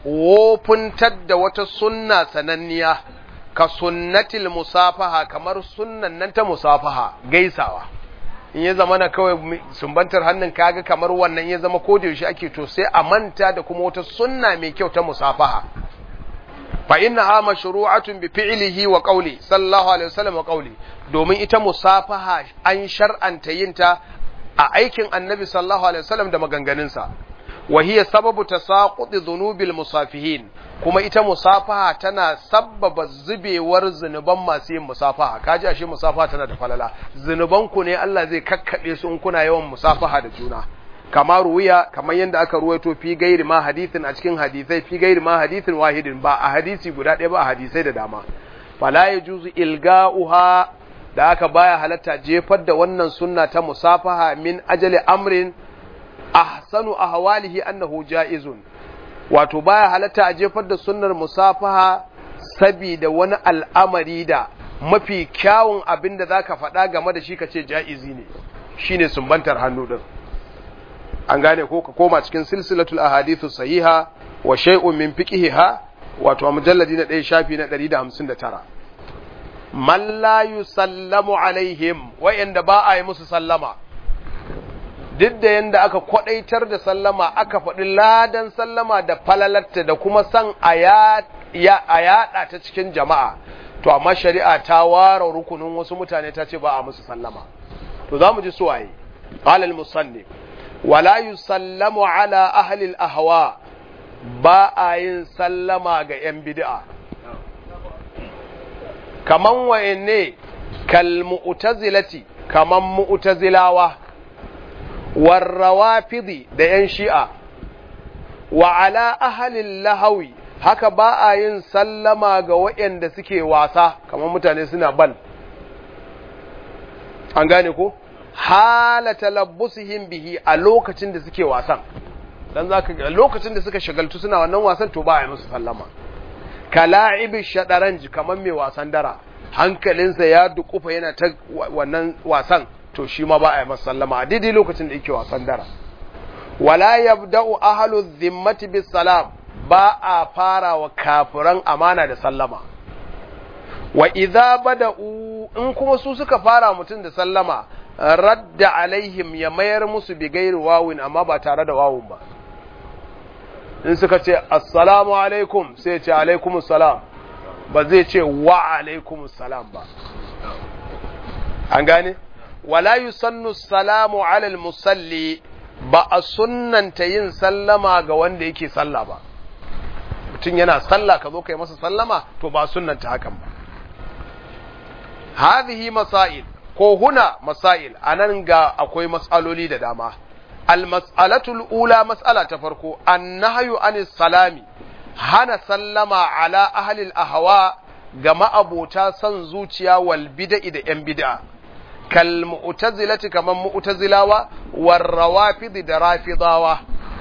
wofuntar da wata sunna sananniya ka sunnatil musafaha kamar sunnan nan ta musafaha gaisawa in ya zama na kawai sumbantar hannun kaga kamar wannan ya zama ko da yaushe ake to sai a manta da kuma wata sunna mai kyau ta musafaha fa innaha mashru'atun bi fi'lihi wa qawli sallallahu alaihi wasallam wa qawli domin ita musafaha an shar'anta yinta a aikin annabi sallallahu alaihi wasallam da maganganunsa wa hiya sababu tasaqudi dhunubil musafihin kuma ita musafaha tana sabbaba zubewar zunuban masu yin musafaha kaji ashe musafaha tana da falala zunuban ku ne Allah zai kakkabe su in kuna yawan musafaha da juna kamar ruwiya kamar yadda aka ruwaito fi gairi ma hadithin a cikin hadisai fi gairi ma hadithin wahidin ba a hadisi guda ɗaya ba a hadisai da dama fala yajuzu ilga'uha da aka baya halatta jefar da wannan sunna ta musafaha min ajali amrin ahsanu ahwalihi annahu jaizun wato baya halatta a jefar da sunnar musafaha sabida wani al'amari da mafi kyawun abin da zaka faɗa game da shi kace jaizi ne shine sumbantar hannu din an gane ko ka koma cikin silsilatul ahadithu sahiha wa shay'un min fiqhiha wato a mujalladi na 1 shafi na 159 man la yusallamu alaihim wa'anda ba a yi musu sallama duk da yanda aka kwadaitar da sallama aka faɗi ladan sallama da falalatta da kuma san a yaɗa ta cikin jama'a to amma shari'a ta ware rukunin wasu mutane ta ce ba a musu sallama to za mu ji suwaye qala al-musannif wala yusallamu ala ahli al-ahwa ba a yin sallama ga yan bid'a kaman wayanne kal mu'tazilati kaman mu'tazilawa warrawafidi da ‘yan shi'a, wa ala ahalin lahawi, haka ba a yin sallama ga waɗanda suke wasa, kamar mutane suna bal. An gane ko? Halata labbusihim bihi a lokacin da suke wasan, don za ka lokacin da suka shagaltu suna wannan wasan to ba a yi musu sallama. Kala'ibi shaɗaranji kamar mai wasan dara, hankalinsa ya dukufa yana ta wannan wasan. to shi ma ba a yi masa sallama a daidai lokacin da yake wasan dara wala yabda'u ahlu dhimmati bis salam ba a fara wa kafiran amana da sallama wa idza bada'u in kuma su suka fara mutum da sallama radda alaihim ya mayar musu bi gairi wawin amma ba tare da wawun ba in suka ce assalamu alaikum sai ce alaikumus salam ba zai ce wa alaikumus salam ba an gane wala yusannu salamu alal musalli ba a sunnanta yin sallama ga wanda yake salla ba mutum yana salla ka zo kai masa sallama to ba sunnanta hakan ba hadhihi masail ko huna masail anan ga akwai mas'aloli da dama al mas'alatul ula mas'ala ta farko annahyu anis salami hana sallama ala ahli al ahwa ga ma'abota son zuciya wal bid'i da yan bid'a kal mu'tazilati kaman mu'tazilawa war rawafid da rafidawa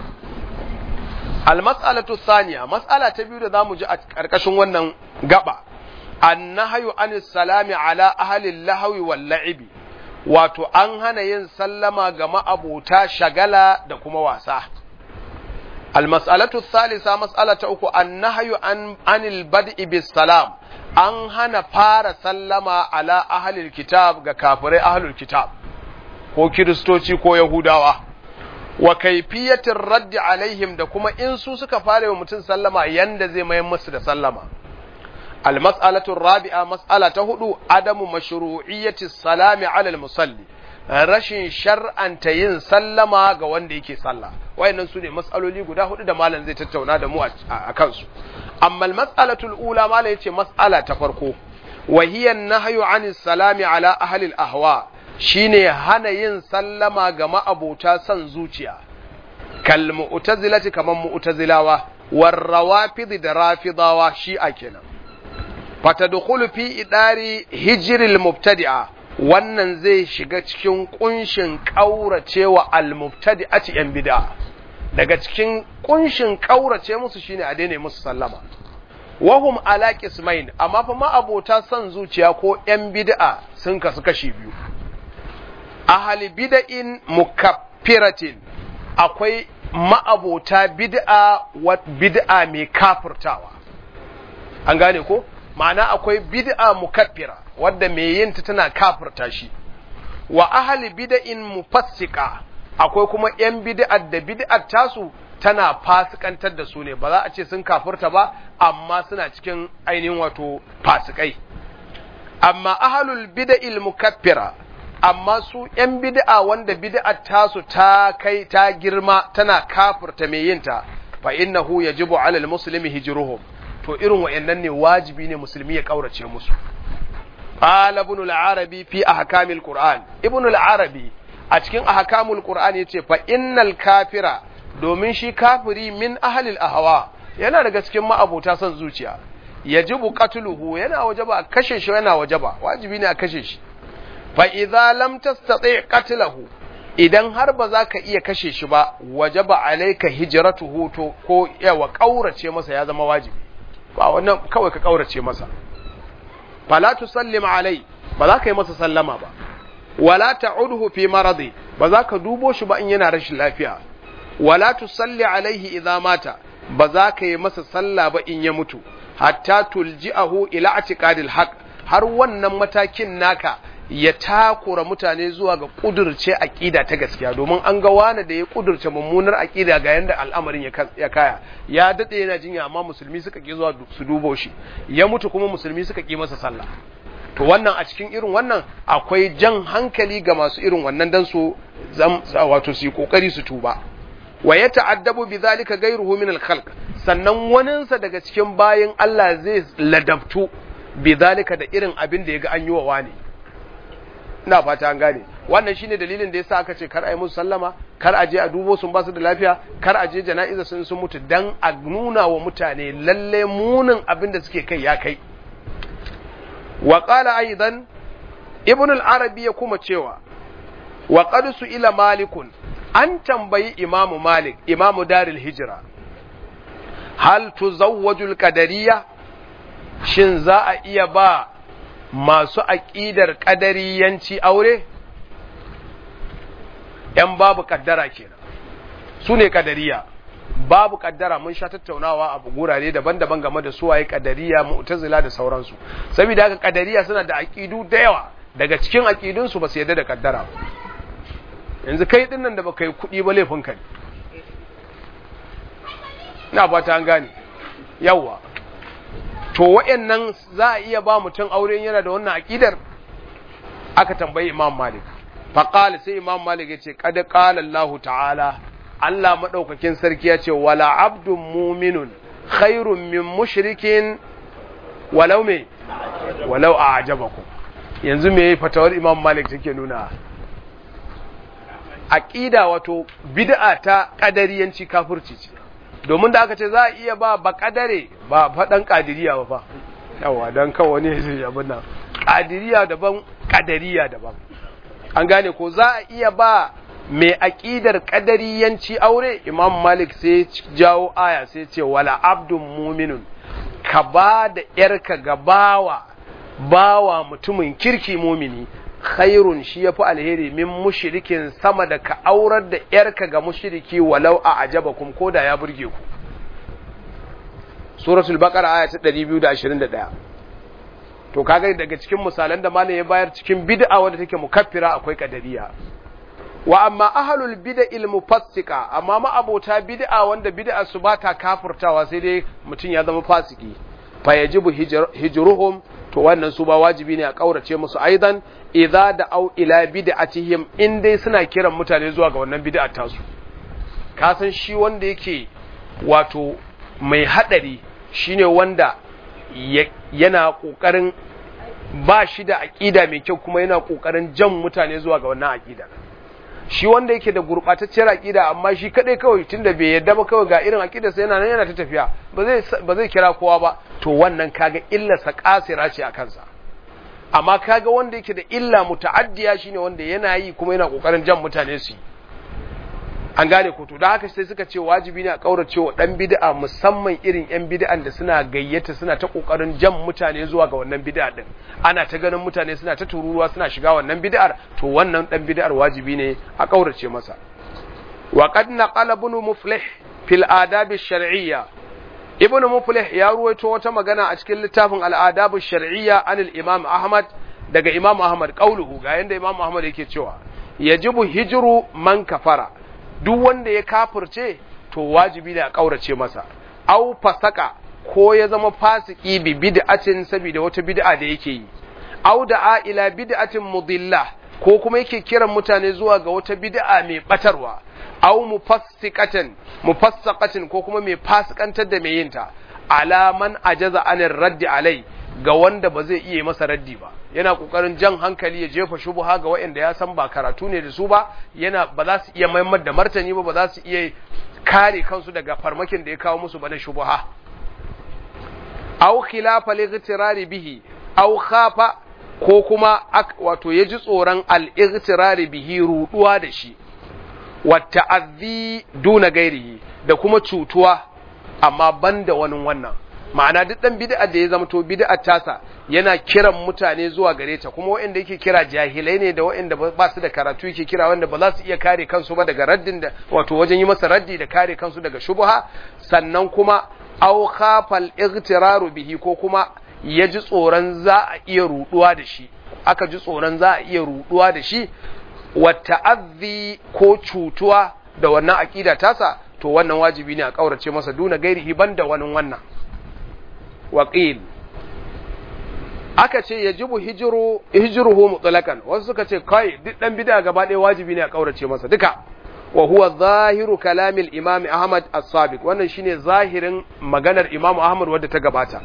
al mas'alatu thaniya mas'ala ta biyu da zamu ji a karkashin wannan gaba annahyu anis salami ala ahli lahwi wal la'ibi wato an hana yin sallama ga ma'abota shagala da kuma wasa al mas'alatu thalitha mas'ala ta uku annahyu an anil bad'i bis salam an hana fara sallama ala ahlil kitab ga kafirai ahlul kitab ko kiristoci ko yahudawa wa kaifiyatir raddi alaihim da kuma in su suka fara wa mutum sallama yanda zai mayar musu da sallama al mas'alatu rabi'a mas'ala ta hudu adamu mashru'iyyati salami ala al musalli rashin shar'anta yin sallama ga wanda yake sallah wayannan su ne mas'aloli guda hudu da malam zai tattauna da mu a kansu amma al-mas'alatu al-ula malam yace mas'ala ta farko wa hiya an-nahyu 'anis salami ala ahli al-ahwa shine hana yin sallama ga ma'abota san zuciya kal mu'tazilati kaman mu'tazilawa war rawafid da rafidawa shi'a kenan fatadkhulu fi idari hijril mubtadi'a wannan zai shiga cikin kunshin kauracewa al-mubtadi'ati yan bid'a daga cikin kunshin kaurace musu shine a daina musu sallama wahum ala qismain amma fa ma abota son zuciya ko yan bid'a sun kasu kashi biyu ahli bid'in mukaffiratin akwai ma'abota bid'a wa bid'a mai kafirtawa an gane ko ma'ana akwai bid'a mukaffira wadda mai yinta tana kafirta shi wa ahli bid'in mufassika akwai kuma yan bid'ar da bid'ar tasu tana fasikantar da su ne ba za a ce sun kafirta ba amma suna cikin ainihin wato fasikai amma ahlul bid'il mukaffira amma su ‘yan bid'a wanda bid'ar tasu ta kai ta girma tana kafirta mai yinta fa innahu yajibu alal muslimi hijruhum to irin wayannan ne wajibi ne musulmi ya kaurace musu qala ibn al-arabi fi ahkamil qur'an ibn al-arabi a cikin ahkamul qur'an yace fa innal kafira domin shi kafiri min ahlil ahwa yana daga cikin ma'abota son zuciya yajibu qatluhu yana wajaba a kashe shi yana wajaba wajibi ne a kashe shi fa idza lam tastati qatlahu idan har ba za ka iya kashe shi ba wajaba alayka hijratuhu to ko yawa kaurace masa ya zama wajibi ba wannan kawai ka kaurace masa fala tusallim alai ba za ka yi masa sallama ba wala ta'udhu fi maradi ba za ka dubo shi ba in yana rashin lafiya wala tusalli alaihi idza mata ba za ka yi masa sallah ba in ya mutu hatta tulji'ahu ila atiqadil haqq har wannan matakin naka ya takura mutane zuwa ga kudurce aqida ta gaskiya domin an ga wani da ya kudurce mummunar aqida ga yanda al'amarin ya kaya ya dade yana jinya amma musulmi suka ki zuwa su dubo shi ya mutu kuma musulmi suka ki masa sallah to wannan a cikin irin wannan akwai jan hankali ga masu irin wannan dan su wato su yi kokari su tuba wa ya ta'addabu bi zalika ghayruhu min al-khalq sannan waninsa daga cikin bayin Allah zai ladabtu bi zalika da irin abin da yaga an yi wa wani ina fata an gane wannan shine dalilin da yasa aka ce kar a yi musu sallama kar a je a dubo sun basu da lafiya kar a je jana'iza sun sun mutu dan a nuna wa mutane lalle munin abin da suke kai ya kai wa qala aidan ibn al-arabi ya kuma cewa wa qad ila malikun an tambayi imamu malik imamu daril hijira hal tuzawwajul qadariyya shin za a iya ba masu aƙidar ƙadariyanci aure ‘yan babu ƙaddara kenan su ne ƙadariya babu ƙaddara mun sha tattaunawa a gurare daban-daban game da suwaye ƙadariya mu'tazila da sauransu saboda haka ƙadariya suna da aƙidu da yawa daga cikin aƙidunsu ba su yarda da ƙaddara ba yanzu kai din nan da baka yi kuɗi ba laifinka ne ina ba ta gane yawa to wa'annan za a iya ba mutum aure yana da wannan aƙidar aka tambayi imam malik faqala sai imam malik ya ce qad qala Allah ta'ala Allah madaukakin sarki ya ce wala abdun mu'minun khairun min mushrikin walau me walau a'jabakum yanzu me fatawar imam malik take nuna aqida wato bid'a ta kadariyanci kafirci ce domin da aka ce za a iya ba ba kadare ba faɗan kadiriya ba fa yawa dan kawo ne zai abin nan kadiriya daban kadariya daban an gane ko za a iya ba mai aqidar kadariyanci aure imam malik sai jawo aya sai ce wala abdun muminun ka ba da yarka ga bawa bawa mutumin kirki mumini khairun shi yafi alheri min mushrikin sama da ka aurar da yarka ga mushriki walau a ajabakum ko da ya burge ku suratul baqara aya ta 221 to kaga daga cikin misalan da malam ya bayar cikin bid'a wanda take mukaffira akwai kadariya wa amma ahlul bid'il mufassika amma ma abota bid'a wanda bid'a su bata kafirtawa sai dai mutum ya zama fasiki fa yajibu hijruhum to wannan su ba wajibi ne a kaurace musu aidan idza da au ila bid'atihim in dai suna kiran mutane zuwa ga wannan bid'a tasu ka san shi wanda yake wato mai hadari shine wanda yana kokarin ba shi da aqida mai kyau kuma yana kokarin jan mutane zuwa ga wannan aqida shi wanda yake da gurbatacciyar aqida amma shi kadai kawai tunda bai yarda ba kawai ga irin aqida sai yana nan yana ta tafiya ba zai ba zai kira kowa ba to wannan kaga illarsa kasira ce a kansa amma kaga wanda yake da illa muta'addiya shine wanda yana yi kuma yana kokarin jan mutane su an gane ko to da haka sai suka ce wajibi ne a kaurace wa dan bid'a musamman irin yan bid'an da suna gayyata suna ta kokarin jan mutane zuwa ga wannan bid'a din ana ta ganin mutane suna ta tururuwa suna shiga wannan bid'ar to wannan dan bid'ar wajibi ne a kaurace masa wa qad naqala ibn muflih fil adab ash-shar'iyya ibn muflih ya ruwaito wata magana a cikin littafin al-adab ash-shar'iyya anil imam ahmad daga imam ahmad qauluhu ga yanda imam ahmad yake cewa yajibu hijru man kafara duk wanda ya kafirce to wajibi ne a kaurace masa au fasaka ko ya zama fasiki bi bid'atin saboda wata bid'a da yake yi au da ila bid'atin mudilla ko kuma yake kiran mutane zuwa ga wata bid'a mai batarwa au mufassiqatan mufassaqatin ko kuma mai fasikantar da mai yinta alaman ajaza anir raddi alai ga wanda ba zai iya masa raddi ba yana kokarin jan hankali ya jefa shubha ga waɗanda ya san ba karatu ne da su ba yana ba za su iya maimar da martani ba ba za su iya kare kansu daga farmakin da ya kawo musu ba na shubha aw khilafa lightirari bihi aw khafa ko kuma wato ya ji tsoron al-ightirari bihi ruduwa da shi wa ta'azzi duna gairihi da kuma cutuwa amma banda wani wannan ma'ana duk dan bid'a da ya zama to bid'a tasa yana kiran mutane zuwa gare ta kuma waɗanda yake kira jahilai ne da waɗanda ba su da karatu yake kira wanda ba za su iya kare kansu ba daga raddin da wato wajen yi masa raddi da kare kansu daga shubha sannan kuma aw khafal igtiraru bihi ko kuma ya ji tsoron za a iya ruduwa da shi aka ji tsoron za a iya ruduwa da shi wa ta'azzi ko cutuwa da wannan aqida tasa to wannan wajibi ne a kaurace masa duna gairihi banda wani wannan waqil aka ce yajibu hijru hijruhu mutlaqan wasu suka ce kai duk dan bid'a gaba ɗaya wajibi ne a kaurace masa duka wa huwa zahiru kalamil imam ahmad as-sabiq wannan shine zahirin maganar imam ahmad wadda ta gabata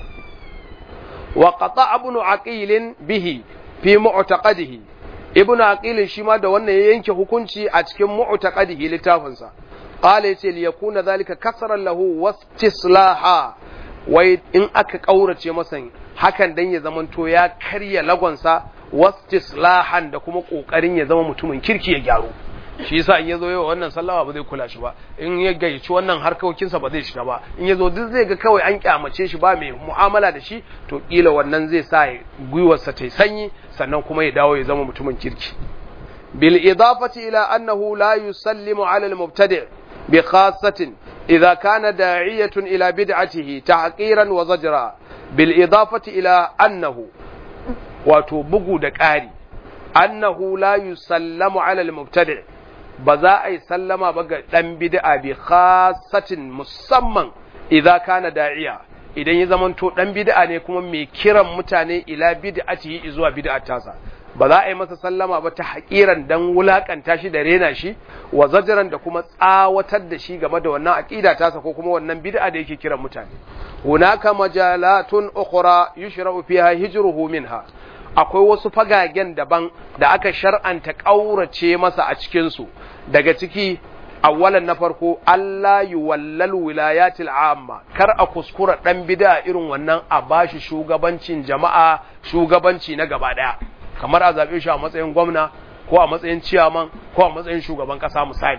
wa qata ibn aqil bihi fi mu'taqadihi ibn aqil shi ma da wannan ya yanke hukunci a cikin mu'taqadihi littafinsa qala yace li yakuna zalika kasran lahu wastislaha wai in aka kaurace masa hakan dan ya zamanto ya karya lagonsa wastislahan da kuma kokarin ya zama mutumin kirki ya gyaru shi yasa in yazo yawa wannan sallama ba zai kula shi ba in ya gayyaci wannan harkokinsa ba zai shiga ba in yazo duk zai ga kawai an kyamace shi ba mai mu'amala da shi to kila wannan zai sa gwiwarsa ta sanyi sannan kuma ya dawo ya zama mutumin kirki bil idafati ila annahu la yusallimu ala al-mubtadi' bi khassatin idza kana da'iyatun ila bid'atihi tahqiran wa zajra bil idafati ila annahu wato bugu da ƙari annahu la yusallamu ala al-mubtadi' ba za a yi sallama ba ga ɗan bid'a bi khasatin musamman idza kana da'iya idan ya zamanto ɗan bid'a ne kuma mai kiran mutane ila bid'atihi zuwa bid'at tasa ba za a yi masa sallama ba ta haƙiran dan wulakanta shi da rena shi wa zajaran da kuma tsawatar da shi game da wannan aqida tasa ko kuma wannan bid'a da yake kiran mutane hunaka majalatun ukhra yushra'u fiha hijruhu minha akwai wasu fagagen daban da aka shar'anta ƙaurace masa a cikinsu daga ciki awwalan na farko Allah yi wallal wilayatil amma kar a kuskura ɗan bida irin wannan a bashi shugabancin jama'a shugabanci na gaba ɗaya kamar a zaɓe shi a matsayin gwamna ko a matsayin ciyaman ko a matsayin shugaban ƙasa misali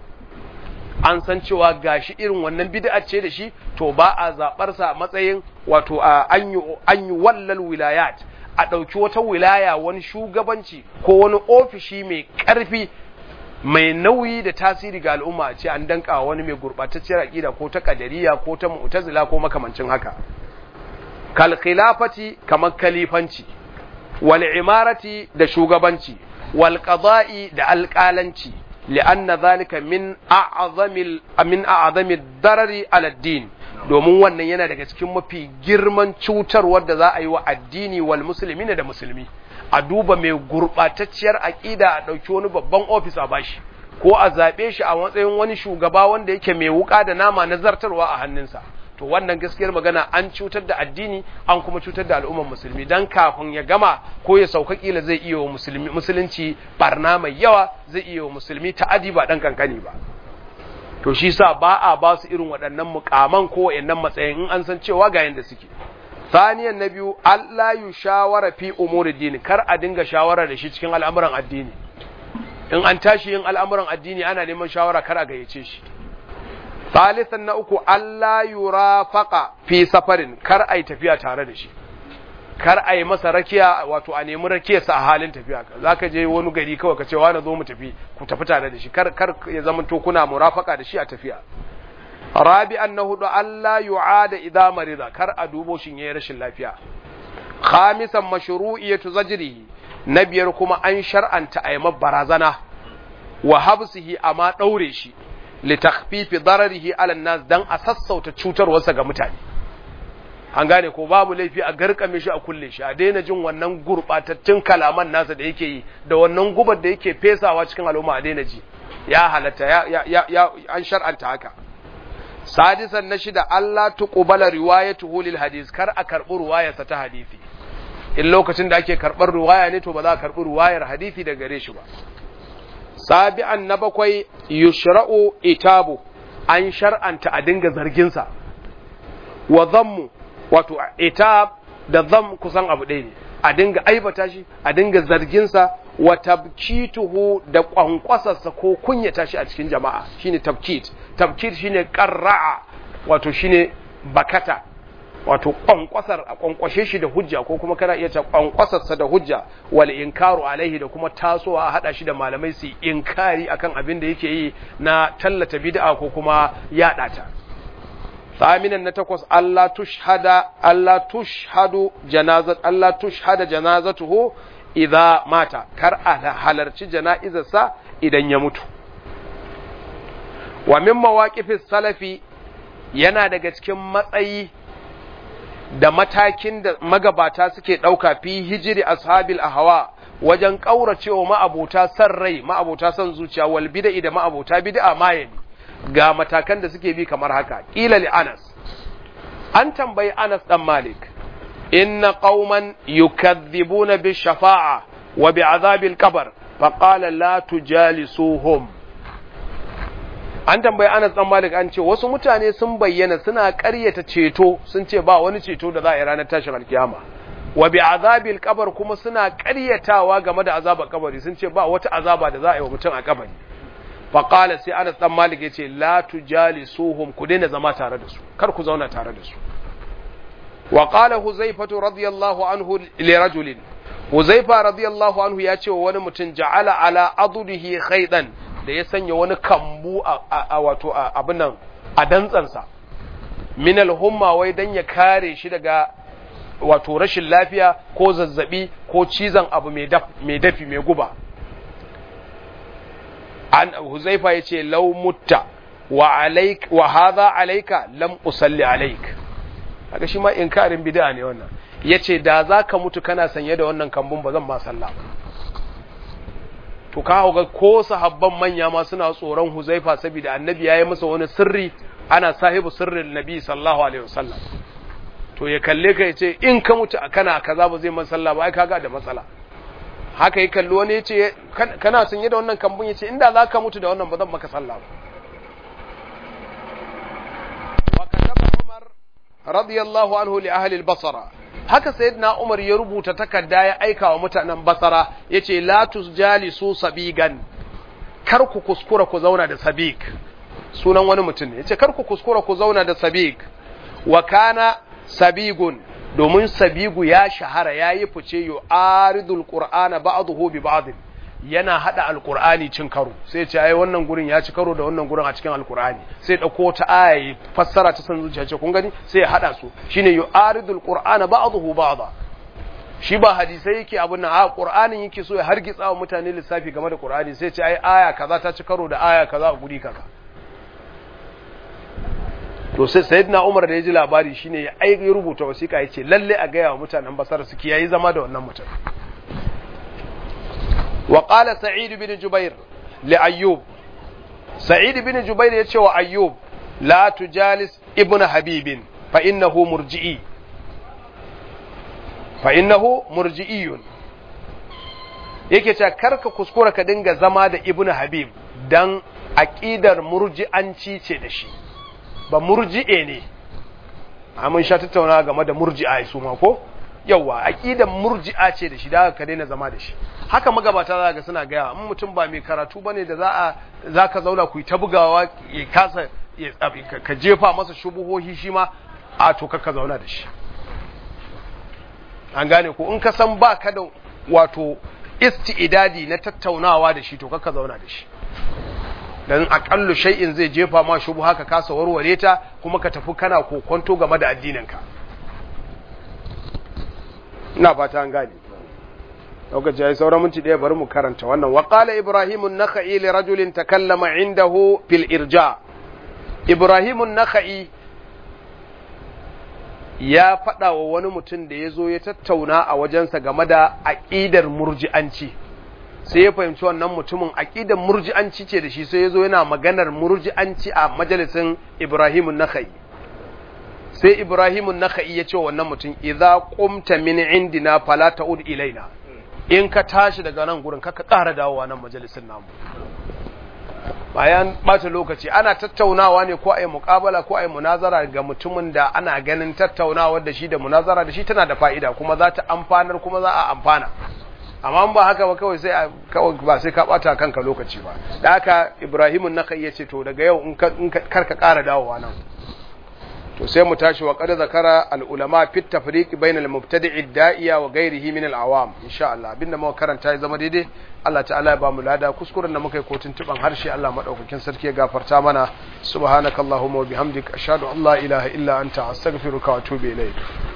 an san cewa gashi irin wannan bid'a ce da shi to ba a zaɓarsa a matsayin wato an yi wallal wilayat a ɗauki wata wilaya wani shugabanci ko wani ofishi mai ƙarfi mai nauyi da tasiri ga al'umma a ce an danka wani mai gurɓatacciyar aƙida ko ta ƙadariya ko ta mu'tazila ko makamancin haka kal khilafati kamar kalifanci wal imarati da shugabanci wal qada'i da alƙalanci li'anna zalika min a'zamil min a'zamid darari ala din domin wannan yana daga cikin mafi girman cutarwar da za a yi wa addini wal musulmi da musulmi a duba mai gurɓatacciyar aƙida a ɗauki wani babban ofis a bashi ko a zaɓe shi a matsayin wani shugaba wanda yake mai wuƙa da nama na zartarwa a hannunsa to wannan gaskiyar magana an cutar da addini an kuma cutar da al'ummar musulmi dan kafin ya gama ko ya sauka kila zai iya wa musulmi musulunci barna mai yawa zai iya wa musulmi ta'adi ba dan kankani ba to shi sa ba a ba su irin waɗannan mukaman ko waɗannan matsayin in an san cewa ga yanda suke saniyan na biyu Allah yu shawara fi umuri dini kar a dinga shawara da shi cikin al'amuran addini in an tashi yin al'amuran addini ana neman shawara kar a gayyace shi salisan na uku Allah yurafaqa fi safarin kar a yi tafiya tare da shi kar a yi masa rakiya wato a nemi rakiyarsa a halin tafiya za ka je wani gari kawai ka ce wani zo mu tafi ku tafi tare da shi kar kar ya zama to kuna murafaka da shi a tafiya rabi'an na hudu Allah yu'ada idza marida kar a dubo shin yayi rashin lafiya khamisan mashru'iyatu zajrihi na biyar kuma an shar'anta a barazana wa habsihi amma daure shi li takhfifi dararihi ala nas dan a sassauta cutarwarsa ga mutane an gane ko babu laifi a garkame shi a kulle shi a daina jin wannan gurbatattun kalaman nasa da yake yi da wannan gubar da yake fesawa cikin al'umma a daina ji ya halatta ya, ya, ya, an shar'anta haka sadisan na shida Allah tuqbala riwayatuhu lil hadis kar a karbi ruwayarsa ta hadisi in lokacin da ake karbar ruwaya ne to ba za a karbi ruwayar hadisi daga gare shi ba sabi'an na bakwai yushra'u itabu an shar'anta a dinga zargin sa wa dhammu wato itab da dham kusan abu ɗaya ne a dinga aibata shi a dinga zargin sa wa tabkituhu da kwankwasarsa ko kunyata shi a cikin jama'a shine tabkit tabkit shine qarra'a wato shine bakata wato kwankwasar a kwankwashe shi da hujja ko kuma kana iya ta kwankwasarsa da hujja wal inkaru alaihi da kuma tasowa a hada shi da malamai su inkari akan abin da yake yi na tallata bid'a ko kuma yada ta ثامنا نتقص الله تشهد الله تشهد جنازة الله تشهد جنازته idza mata kar a halarci jana'izarsa idan ya mutu wa min mawaqifis salafi yana daga cikin matsayi da matakin da magabata suke ɗauka fi hijiri ashabil ahwa wajen ƙauracewa ma'abota san rai ma'abota san zuciya wal bid'a da ma'abota bid'a mayani ga matakan da suke bi kamar haka qila li Anas an tambayi Anas dan Malik إن قوما يكذبون بالشفاعة وبعذاب القبر فقال لا تجالسوهم an tambayi Anas dan Malik an ce wasu mutane sun bayyana suna ƙaryata ceto sun ce ba wani ceto da za a yi ranar tashin alkiyama wa bi azabil qabr kuma suna ƙaryatawa game da azabar kabari sun ce ba wata azaba da za a yi wa mutum a kabari fa qala sai Anas dan Malik yace la tujalisuhum ku daina zama tare da su kar ku zauna tare da su وقال هزيفة رضي الله عنه لرجل هزيفة رضي الله عنه ياتي wani mutum ja'ala ala adudihi khaydan da ya sanya wani kambu a wato abin nan a dantsansa min al-humma wai dan ya kare shi daga wato rashin lafiya ko zazzabi ko cizon abu mai dafi mai guba an huzaifa yace law mutta wa alayk wa hadha alayka lam usalli alayka kaga shi ma inkarin bid'a ne wannan yace da zaka mutu kana sanye da wannan kambun ba zan ma sallah to ka ga ko sahabban manya ma suna tsoron Huzaifa saboda annabi yayi masa wani sirri ana sahibu sirrin nabi sallallahu alaihi wasallam to ya kalle ka yace in ka mutu kana kaza ba zai man sallah ba ai kaga da matsala haka yi kallo wani yace kana sanye da wannan kambun yace inda zaka mutu da wannan ba zan maka sallah ba wa kataba Umar radiyallahu anhu li ahli al-basra haka sayyidina Umar ya rubuta takarda ya aika wa mutanen Basra yace la tusjalisu sabigan kar ku kuskura ku zauna da sabik sunan wani mutum ne yace kar ku kuskura ku zauna da sabik wa kana sabigun domin sabigu ya shahara yayi fice yu aridul qur'ana ba'dahu bi ba'd yana hada alqur'ani cin karo sai ce ai wannan gurin ya ci karo da wannan gurin a cikin alqur'ani sai dauko ta aya fassara ta san zuciya ce kun gani sai ya hada su shine yu'aridul qur'ana ba'dahu ba'da shi ba hadisai yake abun nan a qur'anin yake so ya hargitsa wa mutane lissafi game da qur'ani sai ce ai aya kaza ta ci karo da aya kaza a guri kaza to sai sayyidina Umar da ya ji labari shine ya aiki rubuta wasiƙa yace lalle a gaya wa mutanen basar su kiyayi zama da wannan mutum وقال سعيد بن جبير لأيوب سعيد بن جبير يتشوى أيوب لا تجالس ابن حبيب فإنه مرجئي فإنه مرجئي yake cewa karka kuskura ka dinga zama da ibn habib dan aqidar murji'anci ce da shi ba murji'e ne mun sha tattauna game da murji'a su ma ko yawa aqidan murji'a ce da shi da ka daina zama da shi haka magabata za ga suna gaya in mutum ba mai karatu bane da za a za ka zauna ku yi ta bugawa ya kasa ka jefa masa shubuhohi shi ma a to ka zauna da shi an gane ko in ka san ba ka da wato isti'idadi na tattaunawa da shi to kaka zauna da shi dan aƙallu shay'in zai jefa ma shubu haka kasa warware ta kuma ka tafi kana kokonto game da addininka ina fata an gane lokaci yayi sauran minti ɗaya bari mu karanta wannan wa qala ibrahim an-nakhai li rajulin takallama indahu fil irja ibrahim an-nakhai ya faɗa wa wani mutum da ya zo ya tattauna a wajensa game da aƙidar murji'anci sai ya fahimci wannan mutumin aƙidar murji'anci ce da shi sai ya zo yana maganar murji'anci a majalisin ibrahim an-nakhai sai ibrahim an-nakhai ya ce wa wannan mutum idza qumta min indina fala ta'ud ilaina in ka tashi daga nan gurin kaka ƙara dawowa nan majalisin namu bayan ɓata lokaci ana tattaunawa ne ko a yi muƙabala ko a yi munazara ga mutumin da ana ganin tattaunawa da shi da munazara da shi tana da fa'ida kuma za ta amfanar kuma za a amfana amma ba haka ba kawai sai kawai ba sai ka ɓata kanka lokaci ba da haka ibrahimu na ya ce to daga yau in kar ka ƙara dawowa nan to sai mu tashi wa qad zakara al ulama fi tafriq bayna al mubtadi' da'iya wa ghayrihi min al awam insha Allah abinda muka karanta ya zama daidai Allah ta'ala ya ba mu lada kuskuren da muka yi kotun tuban harshe Allah madaukakin sarki ya gafarta mana subhanakallahumma wa bihamdika ashhadu an la ilaha illa anta astaghfiruka wa atubu ilayk